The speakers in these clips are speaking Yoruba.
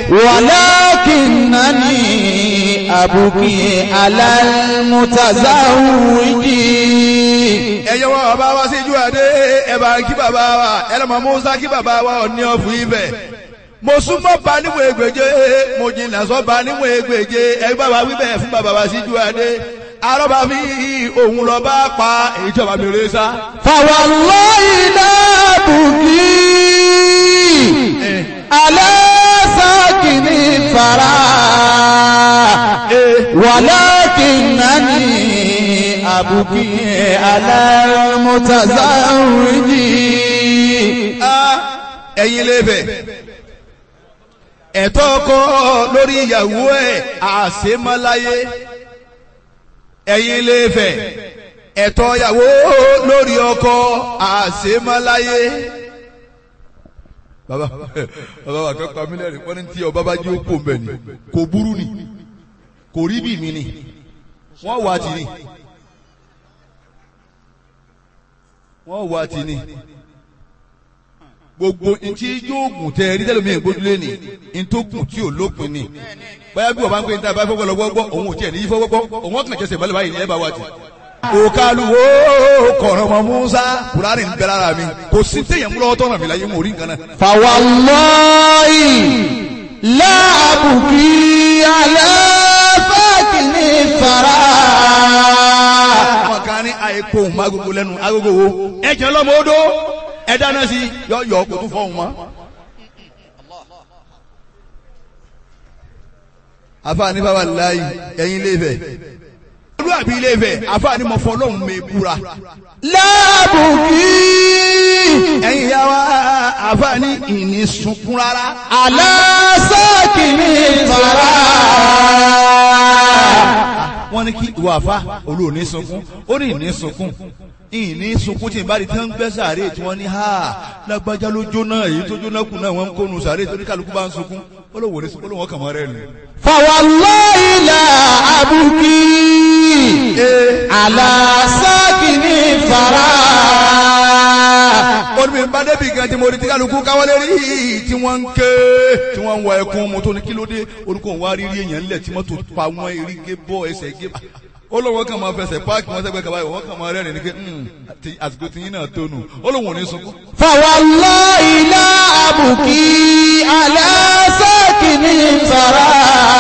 ولكنني أبكي على المتزوجين ẹ̀yẹ́ wọn bàbá wa sí ìjú àdé ẹ̀bà kí bàbá wa ẹlẹ́mọ̀ musa kí bàbá wa ọ̀ní ọ̀fù ibẹ̀ mo súnmọ́ ba níwọ̀n ègbèje mo jìnnà sọ́ ba níwọ̀n ègbèje ẹgbẹ́ bàbá wíbẹ̀ fún bàbá wa sí ìjú àdé arọ́bà fi òun lọ bá pa èyí tí ọba mi rè sá. فوالله لا أبكي على ساكن الثرى ولكنني أبكي على المتزوجين Ah, ẹ̀yin lè bẹ̀ ẹ̀tọ́ ọkọ lórí ìyàwó ẹ̀ àṣemáláyé ẹ̀yin lè fẹ̀ ẹ̀tọ́ ìyàwó lórí ọkọ àṣemáláyé. bàbá bàbá wa kẹ́kọ̀ọ́ mílíọ̀nù wọ́n ní tí ọba bá jí ó kó mbẹ́ ni kò burú ni kò rí bí mi ni wọ́n wà tì ní wọ́n wà tì ní gbogbo ntí yóò gùn tẹ ẹrí tẹlẹ mi gbójúlé ni ntòkùn tí ò lópin ni báyà bí wọ́n bá ń pè ní tábà fọwọ́ lọ́wọ́ gbọ́ òun ò tiẹ̀ ní fọwọ́ gbọ́ òun ọ̀kàn jẹsẹ̀ balẹ̀ báyìí ní ẹ̀ bá wà jù. òkàlùwò kọ̀rọ̀mọ̀ musa kùránì ń bẹ lára mi kò sí téèyàn múlọ́wọ́ tọ́nà mi láyé mò ń rí nǹkan náà. فوالله لا أبكي على ساكن الثرى àwọn kan ní àìkó òun agogo lẹ́nu agogo wo ẹ jẹ́ lọ́mọ odó ẹ dáná sí yọ yọ kó tún fọ́ òun mọ́. àfààní bàbá láàyè ẹ̀yin ilé Ifẹ̀ olúwàbí ilé Ifẹ̀ àfààní mọ̀ fọ́ lọ́hùn mi búra لا أبكي ẹ̀yin ìyá wa àfààní ìní sunkún rárá على ساكن الثرى wọ́n ní kí ìwà àfa olóòní sunkún ó ní ìní sunkún ìní sunkún tí ìbáraẹni tí wọ́n ń gbẹ́ sàárè tí wọ́n ní ha lágbájá ló jóná èyí tó jóná kù náà wọ́n ń kónu sàárè torí kálukú bá ń sunkún ó lóun ò ní sunkún ó lóun ọkàn mọ́ rẹ̀ nù. فوالله لا أبكي على ساكن الثرى ó ní bí n bá débi gan tí mo rí tí kálukú káwọ́lé rí tí wọ́n ń ké tí wọ́n ń wọ ẹkún mu tó ní kí ló dé orúkọ òun wá rí rí èèyàn ńlẹ̀ tí mọ́tò pa wọ́n eré gé bọ́ ẹsẹ̀ gé ó lóun kàn máa fẹsẹ̀ páàkì wọn sẹ́gbẹ́ kaba ìwọ́n kàn máa rẹ́rìn ní pé àti àsìkò tìyín náà tó nù ó lóun ò ní sunkún. فوالله لا أبكي على ساكن الثرى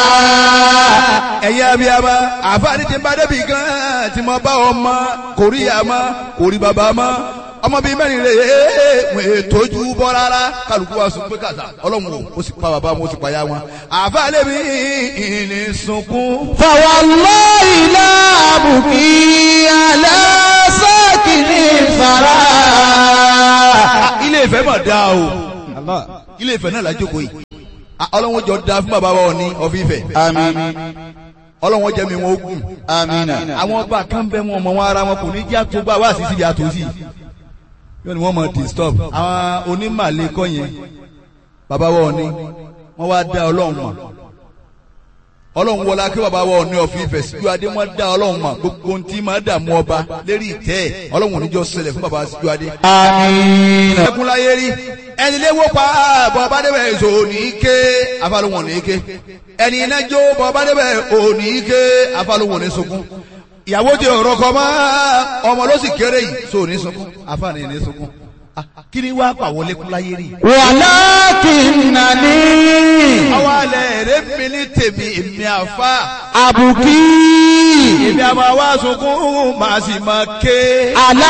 ẹ̀yin abiyama àfáàní ti ń bá débi gan tí mo bá ọmọ kò rí ìyá mọ́ kò rí bàbá mọ́ ọmọ bíi mẹ́rin rè é wọ́n ètòjú bọ́ rárá kálukú wa sùn pé kàtà ọlọ́run o ó sì pa bàbá wọn ó sì pa ya wọn àfáàní mi ìní sunkún. فوالله لا أبكي على ساكن الثرى ilé ìfẹ́ mà dáa o ilé ìfẹ́ náà lájókòó yìí Ah, ọlọ́run jọ da fún bàbá wa ní ọ̀fíìfẹ́ آمين ọlọ́run jẹ́ mi wọn ó gùn آمين àwọn ọba kan bẹ wọn ọmọ wọn ara wọn kò ní jẹ́ àtúgbà wá sí síbi àtòsí yóò ní wọ́n mọ̀ disturb àwọn onímàlẹ́ kọ́ yẹn bàbá wọn ni wọ́n wá dá ọlọ́run mọ̀ ọlọ́run wọlá kí bàbá wọn ní ọ̀fìn ìfẹ́ síjú adé wọ́n dá ọlọ́run mọ̀ gbogbo ohun tí máa dààmú ọba lérí ìtẹ́ ẹ̀ ọlọ́run oníjọ́ ṣẹlẹ̀ fún bàbá síjú adé. آمين ẹkún láyé rí ẹni léwó pa bọ́ bá débẹ̀ èso ní ké afálóhùn ní ké ẹni iná jó bọ́ bá débẹ̀ òní ké afálóhùn ní sunkún ìyàwó ti ọ̀rọ̀ kọ mọ́ ọmọ ló sì kéré yìí so ní sunkún afáàní ní sunkún Ah, kí ni wàá pàwọ́ lékún láyé rí. ولكنني àwọn alẹ́ rẹ̀ mi ní tèmi èmi àfa أبكي èmi àmọ́ àwa sunkún màá sì máa ké. على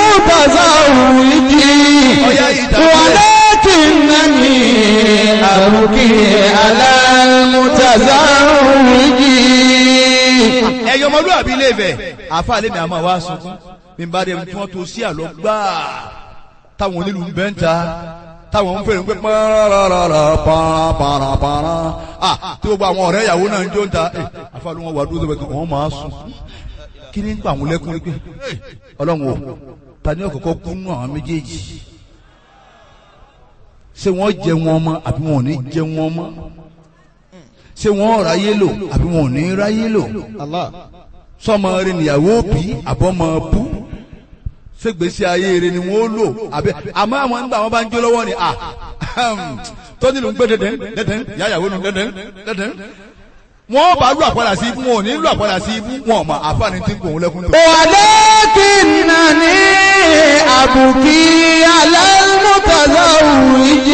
المتزوج Ọya ìdàgbẹ́. ولكنني أبكي على المتزوج ẹyọ ọmọlúwàbí ilé Ifẹ̀ àfa lèmi àmọ́ àwa sunkún bí n bá dé tí wọ́n tó sí àlọ́ gbáà táwọn onílù ń bẹ́ ń ta táwọn ń fèrè ń pé pàràràrà pàràpàrà ah tí gbogbo àwọn ọ̀rẹ́ ìyàwó náà ń jó ń ta ẹ àfàlù wọn wà dúró tó bẹ kí wọ́n máa sùn kí ni ń pa àwọn lẹ́kùn pé ọlọ́run o ta ni ọ̀kọ̀ọ̀kọ̀ kú nù àwọn méjèèjì ṣé wọ́n jẹ wọn mọ́ àbí wọn ò ní jẹ wọn mọ́ ṣé wọ́n ráyé lò àbí wọn ò ní ráyé lò sọmọ rẹ níyàwó bí àbọ̀mọ bú ṣègbésí ayé rẹ ni wọ́n lò àbẹ àmọ́ àwọn nígbà wọn bá ń jó lọ́wọ́ ni à tó nílùú ń gbé dẹdẹ dẹdẹ yáyàwó nu dẹdẹ dẹdẹ wọ́n bá lù àpàdà sí ibú wọn ò ní lù àpàdà sí ibú wọn ọmọ àfààní tí ń kò ń lẹkùn tó. ولكنني أبكي على المتزوج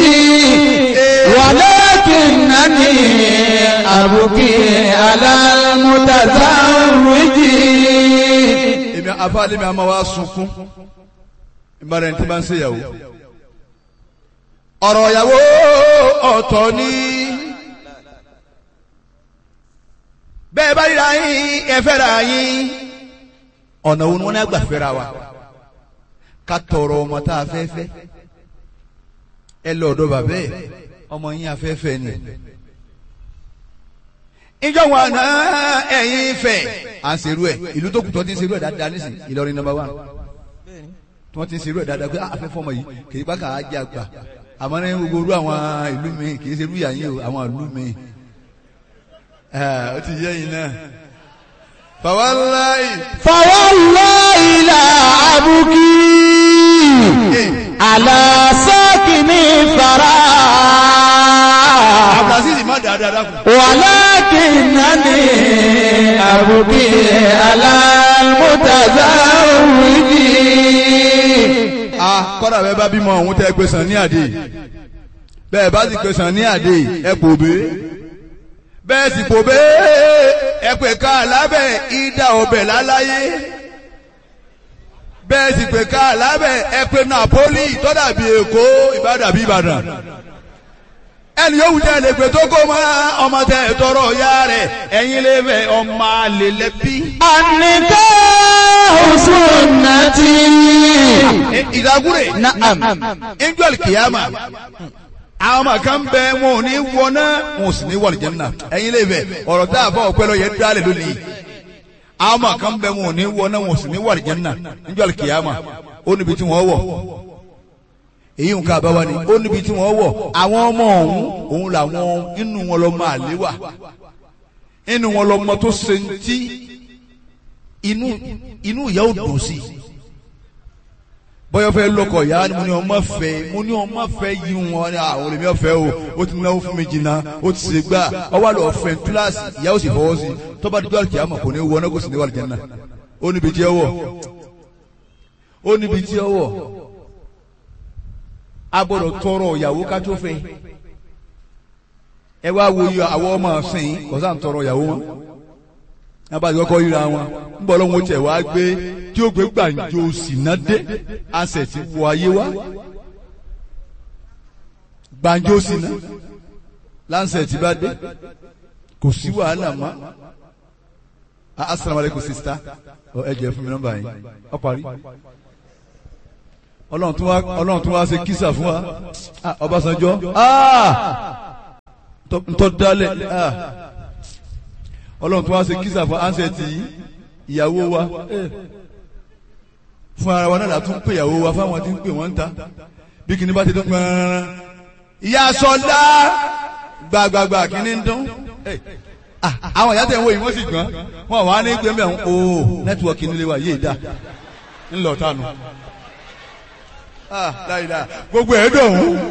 ولكنني أبكي على المتزوج èmi àfààní mi àmọ́ wa sunkún ìbára ẹni tí bá ń ṣe ìyàwó. ọ̀rọ̀ ìyàwó ọ̀tọ̀ ni bẹ́ẹ̀ bá ríra yín ẹ fẹ́ra yín ọ̀nà wo ni wọ́n ní àgbà fẹ́ra wa ká tọrọ ọmọ tá a fẹ́ fẹ́ ẹ lọ ọ̀dọ̀ bàbá ẹ̀ ọmọ yín afẹ́fẹ́ ni ìjọ wọn àná ẹ̀yin fẹ́ à ń serú ẹ̀ ìlú tó kù tó ti ń serú ẹ̀ dáadáa nísìn Ìlọrin number one tí wọ́n ti ń serú ẹ̀ dáadáa pé afẹ́fọ́ ọmọ yìí kì í bá kà á jẹ́ àgbà àmọ́ ní gbogbo orú àwọn ìlú mi kì í serú ìyá yín o àwọn ìlú mi ó ti yẹ yín náà fàwáláì فوالله لا أبكي على ساكن الثرى abdulaziz má dáadáa dákun. ولكنني أبكي على المتزوج a kọ́dà bẹ́ẹ̀ bá bímọ òun tẹ́ gbé sàn ní àdé bẹ́ẹ̀ bá sì gbé sàn ní àdé ẹ pò bé bẹ́ẹ̀ sì pò bé ẹ pè ká lábẹ́ ìdá ọbẹ̀ láláyé bẹ́ẹ̀ sì pè ká lábẹ́ ẹ pè Napoli tọ́dàbí Èkó Ìbàdàn bí Ìbàdàn ẹni yóò wùdí ẹlẹ pé tó kó mọ ọmọ tẹ tọrọ ya rẹ ẹ̀yin lè fẹ ọmọ àlè lẹbi. النكاح سنتي ìdágúrè نعم angel kìyàmà àwọn ọmọ kan bẹ wọn ò ní wọná wọn ò sì ní wọlé jẹnna ẹ̀yin lè fẹ ọ̀rọ̀ tá a fọ ọpẹ lọ yẹ dálẹ lónìí àwọn ọmọ kan bẹ wọn ò ní wọná wọn ò sì ní wọlé jẹnna angel kìyàmà ó níbi tí wọn wọ èyí nǹkan àbáwá ni ó níbi tí wọ́n wọ̀ àwọn ọmọ ọ̀hún òun làwọn inú wọn lọ máa lé wà inú wọn lọ mọ tó ṣe ń tí inú inú ìyá ò dùn sí bọ́yọ̀ fẹ́ lọ́kọ̀ ìyá ni mo ní ọmọ fẹ́ mo ní ọmọ fẹ́ yí wọn ní àwọn olèmí ọ̀fẹ́ o ó ti náwó fún mi jìnnà ó ti ṣe gbà ọwọ́ àlọ́ ọ̀fẹ́ kíláàsì ìyá ò sì fọwọ́ sí tọ́ba dídú àlùkí àmọ̀ kò ní wọ ọ́nà kò sì ní wà lìjẹ́ náà ó níbi tí ẹ wọ̀ ó níbi tí ẹ wọ̀ a gbọ́dọ̀ tọrọ ìyàwó ká tó fẹ́ ẹ wá wo iye àwọn ọmọ ọsìn kò sáà ń tọrọ ìyàwó wọn abájú kọ́kọ́ yíra wọn ń bọ̀ lọ́wọ́ tẹ̀ wá gbé tí ó gbé gbàǹjo sínà dé àṣẹ ti wọ ayé wá gbàǹjo sínà láǹṣẹ̀ tí bá dé kò sí wàhálà mọ́ asalaamualeykum sista ẹ jẹ́ fún mi nọ́mbà yín ọ parí ọlọ́run tún wá ọlọ́run tún wá ṣe kísà fún wa Ah, Ọbásanjọ́ Ah! Ntọ́- ntọ́ dálẹ̀ Ah! ọlọ́run tún wá ṣe kísà fún ansẹ̀tì ìyàwó wa Eh. fún ara wa náà látún pè ìyàwó wa fáwọn tí ń pè wọ́n ń ta bí kìíní bá ti dún pẹ́ẹ́rẹ́rẹ́ ìyá sọlá gbàgbàgbà kìíní ń dún Eh. Ah, àwọn ìyá tẹ̀ ń wo yìí wọ́n sì gbọ́n wọn wà ní gbẹ́mbẹ́ ọ̀hún o nẹ́tíwọ̀kì nílé wa yéé dá ńlọ tánu. Ah, láìláà gbogbo ẹ̀ dọ̀hún